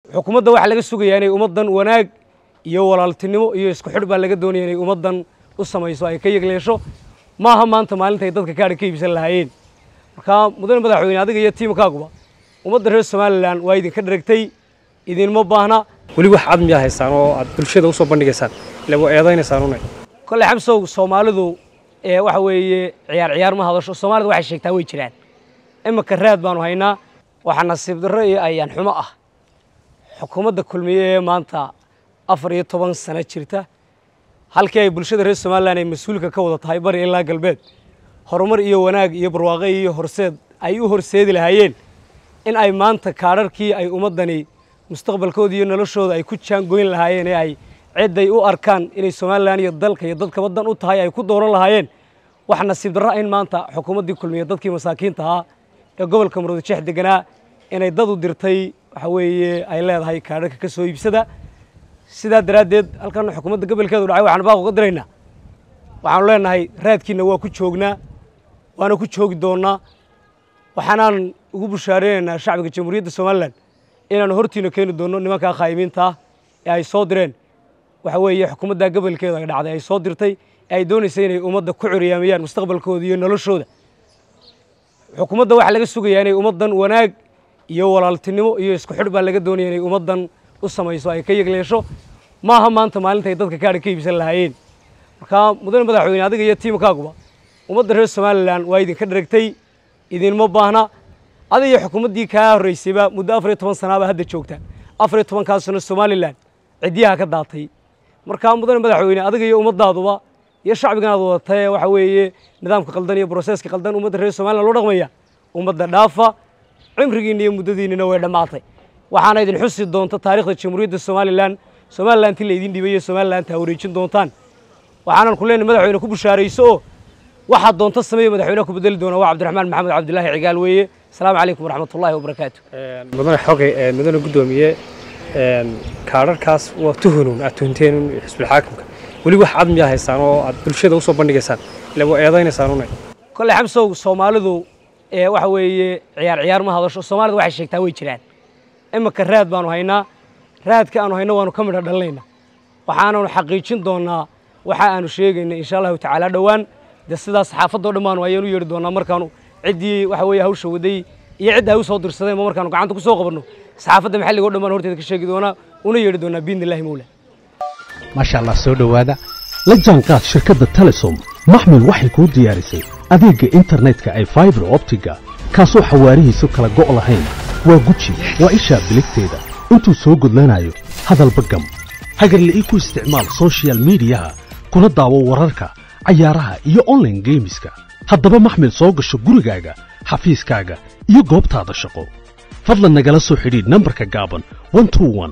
xukuumadda waxaa laga sugayaa inay ummaddan wanaag iyo walaaltinimo iyo isku xidh baa laga doonaya inay ummaddan u samayso ay ka yegleesho maaha maanta maalinta ay dadka kaadha ka iibsan lahaayeen markaa mudane madaxweyne adiga iyo tiimkaaguba ummadda reer somalilan waa idinka dheragtay idinma baahna weli wax cad miyaad haysaan oo aad bulshada usoo bandhigaysaan ile waa eedaynaysaan unay kolley xamsow soomaalidu ee waxa weeye ciyaar ciyaar ma hadasho soomaalida waxay sheegtaa way jiraan iminka raad baanu haynaa waxaa nasiib darro iyo ayaan xumo ah xukuumadda kulmiye ee maanta afar iyo toban sano jirta halkii ay bulshada reer somalilan ay mas-uulka ka wada tahay bari ilaa galbeed horumar iyo wanaag iyo barwaaqo iyo horseed ay u horseedi lahaayeen in ay maanta kaadharkii ay ummaddani mustaqbalkooda iyo noloshooda ay ku jaangoyn lahaayeen ee ay cidday u arkaan inay somalilan iyo dalka iyo dadka waddan u tahay ay ku dooran lahaayeen wax nasiib darra in maanta xukuumaddii kulmiye dadkii masaakiinta ahaa ee gobolka murudijeex deganaa inay dad u dirtay waxa weeye ay leedahay kaadharka ka soo iibsada sidaa daraaddeed halkan xukuumadda gobolkeedu dhacay waxaan baaq uga diraynaa waxaanu leenahay raadkiina waa ku joognaa waana ku joogi doonnaa waxaanaan ugu bushaaraynaynaa shacbiga jamhuuriyadda somalilan inaanu hortiina keeni doonno nimankaa khaayimiinta ah ee ay soo direen waxa weeye xukuumadda gobolkeeda ay dhacday ay soo dirtay ee ay doonaysay inay ummadda ku curyaamiyaan mustaqbalkooda iyo noloshooda xukuumadda waxaa laga sugayaa inay ummaddan wanaag iyo walaaltinimo iyo isku xidh baa laga doonaya inay ummaddan u samayso ay ka yegleesho maaha maanta maalinta ay dadka kaadha ka iibsan lahaayeen markaa mudane madaxweyne adiga iyo tiimkaaguba ummadda reer somalilan waa idinka dheragtay idinma baahna adiga iyo xukuumaddii kaa horraysayba muddo afar iyo toban sanaaba hadda joogta afar iyo tobankaas sano somalilan ciddiyaha ka daatay markaa mudane madaxweyne adiga iyo ummaddaaduba iyo shacbigan aad wadatay waxa weeye nidaamka qaldan iyo broseska qaldan ummadda reer somalilan loo dhaqmaya ummadda dhaafa cimrigiinna iyo muddadiinnina way dhammaatay waxaana idin xusi doonta taarikhda jamhuuriyadda somalilan somalilantii laydin dhibay iyo somalilantaa wareejin doontaan waxaanan ku leenahay madaxweyne ku bushaarayso oo waxaad doonta sameeya madaxweynaha ku bedeli doona waa cabdiraxmaan maxamed cabdilaahi cigaal weeye asalaamu calaykum waraxmatullaahi wabarakaatu mudane xogay mudane guddoomiye kaadharkaas waa tuhunuun aad tuhunteen xisbulxaakimka weli wax cad miyaad haysaan oo aad bulshada usoo bandhigaysaan ile waa eedaynaysaan unay kolley xamsow soomaalidu ee waxa weeye ciyaar ciyaar ma hadasho soomaalida waxay sheegtaa way jiraan iminka raad baanu haynaa raadka aanu hayno waanu ka midha dhalinaynaa waxaananu xaqiijin doonnaa waxa aanu sheegayna insha allahu tacaala dhowaan dee sidaas saxaafadoo dhan baanu ayaanu yeedhi doonnaa markaanu ciddii waxa weeye hawsha waday iyo cidda ay u soo dirsadeen ma markaanu gacanta ku soo qabanno saxaafadda maxalliga o dhan baan horteeda ka sheegi doonaa una yeedhi doonaa biidni illahi mawla maasha allah soo dhowaada la jaanqaad shirkadda telesom maxmil waxay kuu diyaarisay adeegga internetka ay faibar optiga kaasoo xawaarihiisu kala go' lahayn waa guji waa ishaa biligteeda intuu soo gudlanayo hadalba gam hagarle ii ku isticmaal sochial midiyaha kuna daawo wararka cayaaraha iyo onlaine geemiska haddaba maxmil soo gasho gurigaaga xafiiskaaga iyo goobtaada shaqo fadlan nagala soo xidhiidh nambarka gaaban